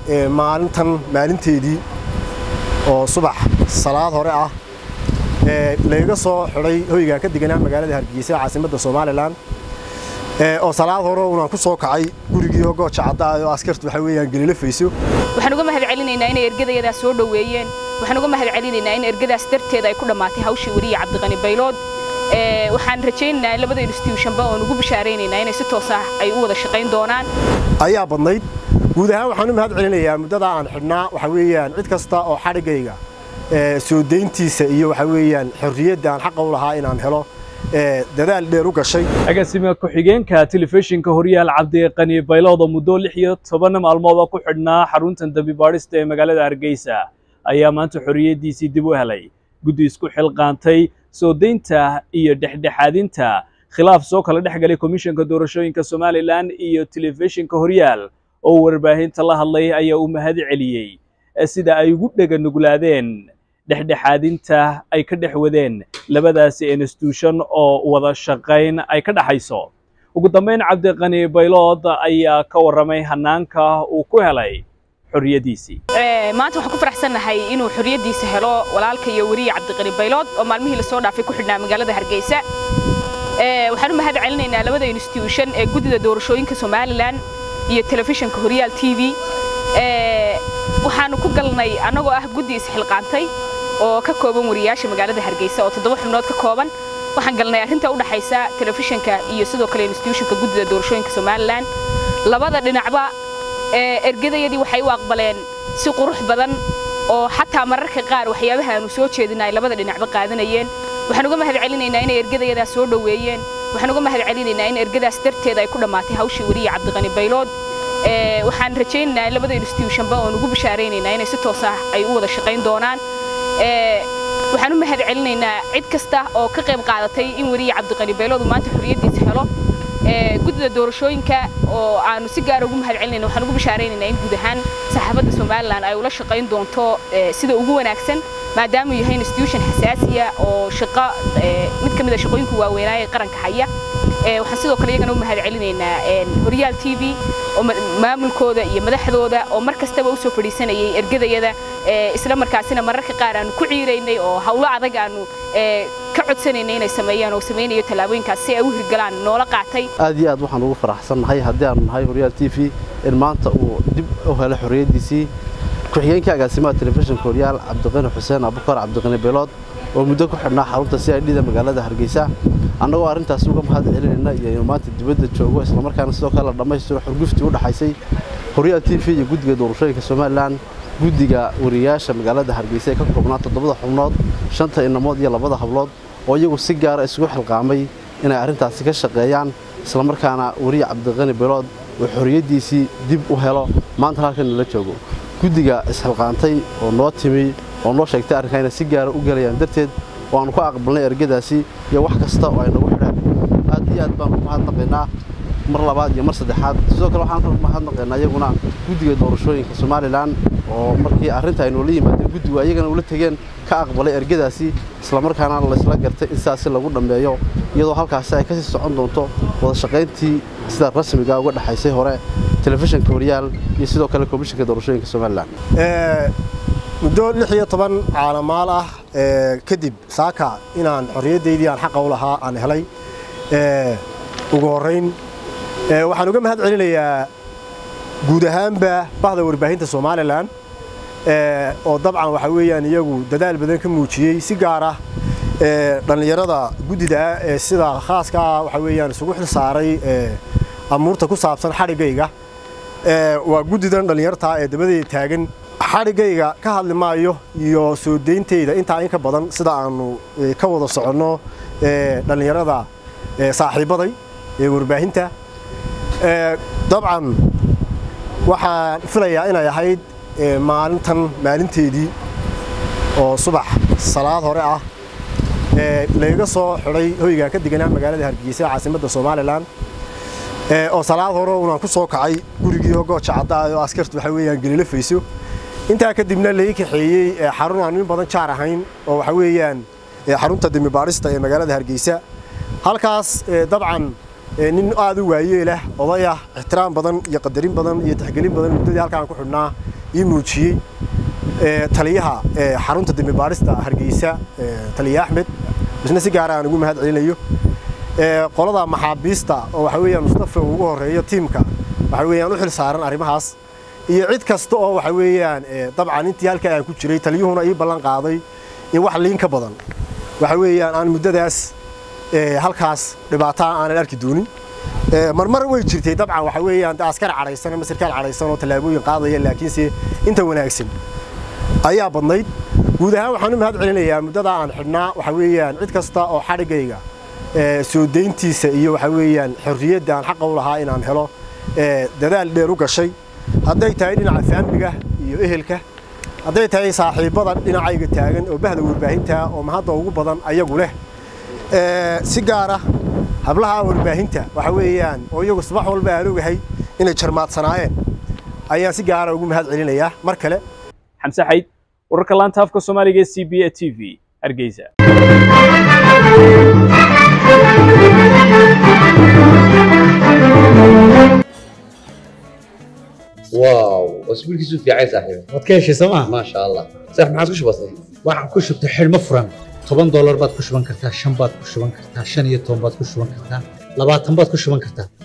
maalintan maalinteedii oo subax salaad hore ah layga soo xidhay hoygaan ka deganaa magaalada hargeysa caasimadda somalilan oo salaad hore unaan ku soo kacay gurigii oo gooja cadda oo askartu waxa weeyaan gelila fayso waxaan uga mahad celinaynaa inay ergadayadaas soo dhoweeyeen waxaan uga mahad celinaynaa in ergadaas darteeda ay ku dhammaatay hawshii wariye cabdiqani baylood waxaan rajaynaynaa in labada institutionba oon ugu bishaaraynaynaa inay si toos ah ay u wada shaqayn doonaan ayaa badnayd guud ahaan waxaan u mahad celinayaa muddada aan xidhnaa waxa weeyaan cid kasta oo xadhigayga soo dayntiisa iyo waxa weeyaan xorriyadda aan xaqa u lahaa inaan helo dadaal dheer u gashay agaasime ku-xigeenka telefishinka horyaal cabdiqani baylood oo muddo lix iyo toban maalmooda ku xidhnaa xaruntan dembi baadhista ee magaalada hargeysa ayaa maanta xorriyaddiisii dib u helay guddi isku xilqaantay soo daynta iyo dhexdhexaadinta khilaaf soo kala dhex galay komishanka doorashooyinka somalilan iyo telefishinka horyaal oo warbaahinta la hadlay ayaa uu mahad celiyey sida ay ugu dhega nuglaadeen dhexdhexaadinta ay ka dhex wadeen labadaasi institution oo wada shaqayn ay ka dhaxayso ugu dambayn cabdiqani baylood ayaa ka warramay hanaanka uu ku helay xorriyaddiisii maanta waxaan ku faraxsannahay inuu xorriyaddiisa helo walaalka iyo weriye cabdiqani baylood oo maalmihii lasoo dhaafay ku xidhnaa magaalada hargeysa waxaan u mahad celinaynaa labada institution ee guddida doorashooyinka somalilan iyo telefishinka horyaal t v waxaanu ku galnay annagoo ah guddi isxilqaantay oo ka kooban wariyaasha magaalada hargeysa oo toddoba xubnood ka kooban waxaan galnay arrinta u dhaxaysa telefishinka iyo sidoo kale institutionka guddida doorashooyinka somalilan labada dhinacba ergadayadii waxay u aqbaleen si qurux badan oo xataa mararka qaar waxyaabaha aanu soo jeedina ay labada dhinacba qaadanayeen waxaan uga mahad celinaynaa inay ergadayadaas soo dhoweeyeen waxaan uga mahad celinaynaa in ergadaas darteeda ay ku dhammaatay hawshii wariye cabdiqani baylood waxaan rajaynaynaa in labada institutionba oon ugu bishaaraynaynaa inay si toos ah ay u wada shaqayn doonaan waxaan u mahad celinaynaa cid kasta oo ka qayb qaadatay in wariye cabdiqani baylood uu maanta xorriyaddiisa helo guddida doorashooyinka oo aanu si gaara ugu mahad celinayna waxaan ugu bishaaraynaynaa in guud ahaan saxaafadda somalilan ay ula shaqayn doonto sida ugu wanaagsan maadaama uu yahay institution xasaasiya oo shaqo mid ka mid a shaqooyinka waaweynaaye qaranka haya waxaan sidoo kale iyagana u mahad celinaynaa horyaal t v oo maamulkooda iyo madaxdooda oo mar kastaba u soo fadhiisanayay ergadayada isla markaasina mararka qaar aanu ku ciiraynay oo hawlo adag aanu ka codsanaynay inay sameeyaan oo samaynayo tallaabooyinkaas si ay u hirgalaan noola qaatay aad iyo aad waxaan ugu faraxsannahay haddii aanu nahay horyaal t v in maanta uu dib u helo xorriyaddiisii ku-xigeenka agaasimaha telefishinka horyaal cabdiqani xuseen abukar cabdiqani beelood oo muddo ku xidhnaa xarunta c i d da magaalada hargeysa annagoo arrintaasi uga mahad celinayna iyo inuu maanta dibadda joogo islamarkaana sidoo kale la dhammaystiro xurguftii u dhaxaysay horyaal t v iyo guddiga doorashooyinka somalilan guddiga wariyaasha magaalada hargeysa ee ka koobnaa toddobada xubnood shanta inamood iyo labada hablood oo iyagu si gaara isugu xilqaamay inay arrintaasi ka shaqeeyaan islamarkaana weriye cabdiqani beelood uu xorriyaddiisii dib u helo maanta halkan nala joogo guddiga isxilqaantay oo noo timi oo noo sheegtay arrinkaa inay si gaara u gelayaan darteed oo aanu ka aqbalnay ergadaasi iyo wax kasta oo ay nagu xidhaan aad iyo aad baanu mahadnaqaynaa mar labaad iyo mar saddexaad sidoo kale waxaan mahadnaqaynaa iyaguna guddiga doorashooyinka somalilan oo markii arrinta ay noola yimaadeen guddigu ayagana ula tegeen ka aqbalay ergadaasi islamarkaana laysla gartay in sidaasi lagu dhammeeyo iyadoo halkaasi ay kasii socon doonto wada shaqayntii sida rasmiga uga dhexaysay hore telefishinka horyaal iyo sidoo kale komishinka doorashooyinka somalilan muddo lix iyo toban caalamaal ah kadib saaka inaan xorriyaddaydii aan xaqa u lahaa aan helay ugu horrayn waxaan uga mahad celinayaa guud ahaanba bahda warbaahinta somalilan oo dabcan waxa weeyaan iyagu dadaal badan ka muujiyey si gaar ah dhallinyarada guddida ah ee sida khaaska ah waxa weeyaan isugu xil saaray amuurta ku saabsan xadhiggayga waa guddidan dhallinyartaa ee dabadeeda taagan xadhiggayga ka hadli maayo iyo soo dayntayda intaa in ka badan sida aanu ka wada soconno dhallinyarada saaxiibbaday ee warbaahinta dabcan waxaan filayaa inay ahayd maalintan maalinteedii oo subax salaad hore ah layga soo xidhay hoygaan ka deganaa magaalada hargeysa caasimadda somalilan oo salaad hore unaan ku soo kacay gurigii oo gooja cadda oo askartu waxa weeyaan gelila fayso intaa kadibna lai kaxeeyey xarun aan in badan jaar ahayn oo waxa weeyaan xarunta dembi baadhista ee magaalada hargeysa halkaas dabcan nin aad u waayeelah oday ah ixtiraam badan iyo qadarin badan iyo tixgelin badan muddadii halkaan ku xidhnaa ii muujiyey taliyaha xarunta dembi baadhista hargeysa taliya axmed isna si gaara aan ugu mahad celinayo qolada maxaabiista oo waxa weeyaan mustafa ugu horeeyo tiimka waxa weeyaan u xil saaran arrimahaas iyo cid kasta oo waxa weeyaan dabcan intii halkaa aan ku jiray taliyuhuna ii ballan qaaday in wax liin ka badan waxa weeyaan aan muddadaas halkaas dhibaataa aanan arki doonin marmar way jirtay dabcan waxa weeyaan askar cadhaysan ama sarkaal cadhaysan oo tallaabooyin qaadaya laakiinse inta wanaagsan ayaa badnayd guud ahaan waxaan u mahad celinayaa muddada aan xidhnaa waxa weeyaan cid kasta oo xadhigayga soo dayntiisa iyo waxa weeyaan xorriyadda aan xaqa u lahaa inaan helo dadaal dheer u gashay hadday tahay dhinaca faamliga iyo ehelka hadday tahay saaxiibbada dhinacayga taagan oo bahda warbaahinta oo mahadda ugu badan ayagu leh si gaara hablaha warbaahinta waxa weeyaan oo iyagu subax walba aan ogahay inay jarmaadsanaayeen ayaan si gaara ugu mahad celinayaa mar kale xamse xayd wararka laanta afka soomaaliga ee c b a t v hargeysa واو اسبوعك في عايز صاحبي waad ka heshay sooma ما شاء الله صح ما عادش بسيط waxaan ku shubtay xidhmo furan toban doolar baad ku shuban kartaa shan baad ku shuban kartaa shan iyo toban baad ku shuban kartaa labaatan baad ku shuban kartaa